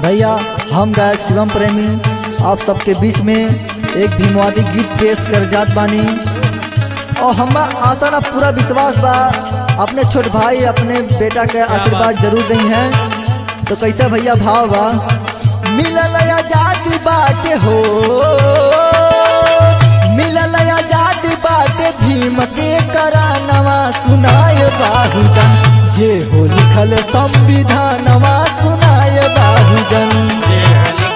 भैया हम गायक शिवम प्रेमी आप सबके बीच में एक भीमवादी गीत पेश कर जात बानी और हम आशा ना पूरा विश्वास बा अपने छोट भाई अपने बेटा के आशीर्वाद जरूर दी हैं तो कैसा भैया भाव बा मिलल आजादी बाटे हो मिलल आजादी बाटे भीम के करानवा सुनाय बाहुजन जे हो लिखल संविधानवा सुनाय बाहुजन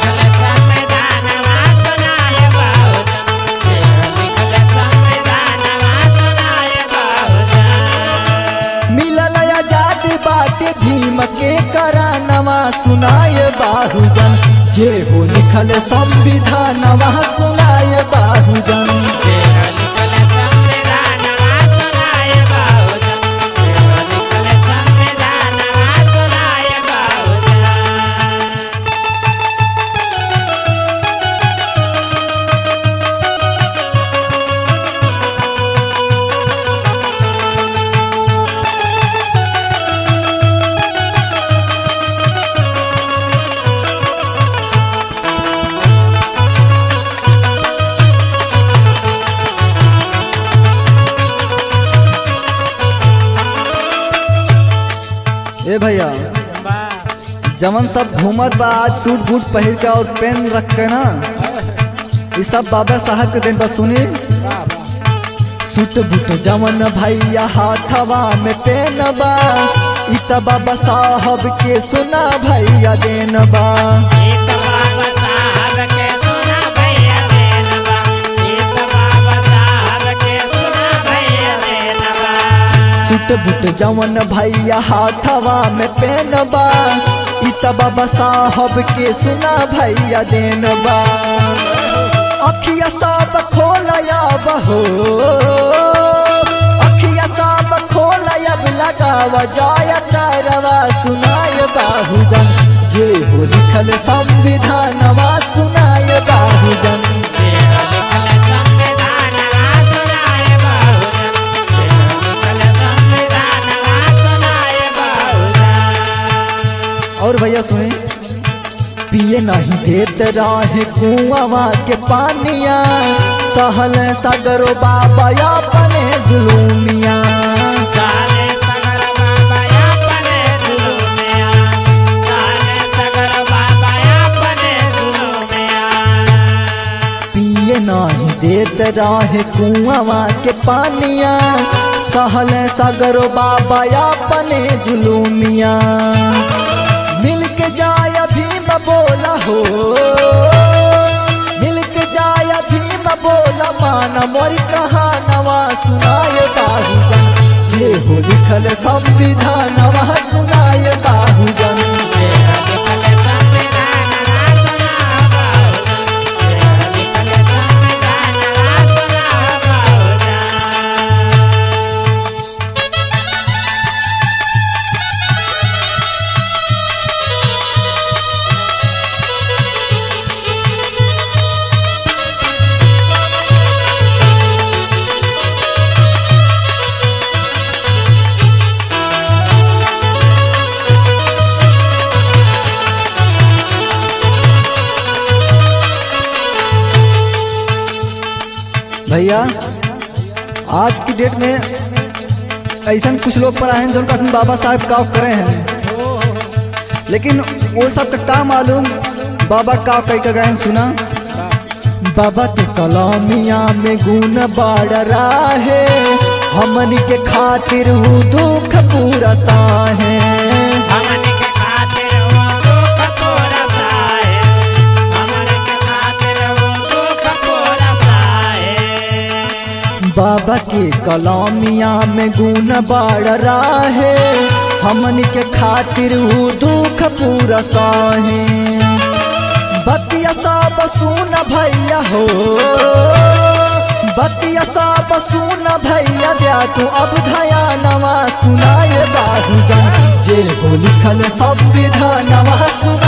मिलल आजादी बाटे भीम के करानवा सुनाय बाहुजन जे हो लिखल संविधानवा सुनाय बाहुजन ए भैया जमन सब घूमत बा आज सूट बूट पहिर के और पेन रख के ना ये सब बाबा साहब के दिन पर सुनी सूट बूट जमन भैया हाथवा में पेन बा इ त बाबा साहब के सुना भैया देन बा सूट बूट जमन भैया हाथवा में पेन बा इ त बाबा साहब के सुना भैया देन बा अखिया सब खोलया बहो अखिया सब खोलयब लगाव जाय करवा सुनाय बाहुजन जे हो लिखल संविधानवा सुनाय बाहुजन और भैया सुनी पिए नहीं देत रहे कुआवा के पानिया सहल सगरो बाबा अपने जुलूमिया पिए नहीं देत रहे कुआवा के पानिया सहल सगरो बाबा अपने जुलूमिया मिल के जाय भीम बोला हो मिल के जाय भीम बोला मान मोरी कहानवा सुनाय बाहुजन जे हो लिखल संविधानवा सुनाय बाहुजन भैया आज की डेट में ऐसा कुछ लोग पर आए हैं जो उनका बाबा साहब का करे हैं लेकिन वो सब का का मालूम बाबा का कई का गए सुना बाबा के कलामिया में गुण बाड़ रहे हमन के खातिर हूँ दुख पूरा साहे बाबा के कलामिया में गुण बाड़ रहे हमन के खातिर हूँ दुख पूरा साहे बतिया सब सुन भैया हो बतिया सब सुन भैया दिया तू अब धया नवा सुनाए बाहुजन जे हो लिखल संविधानवा सुन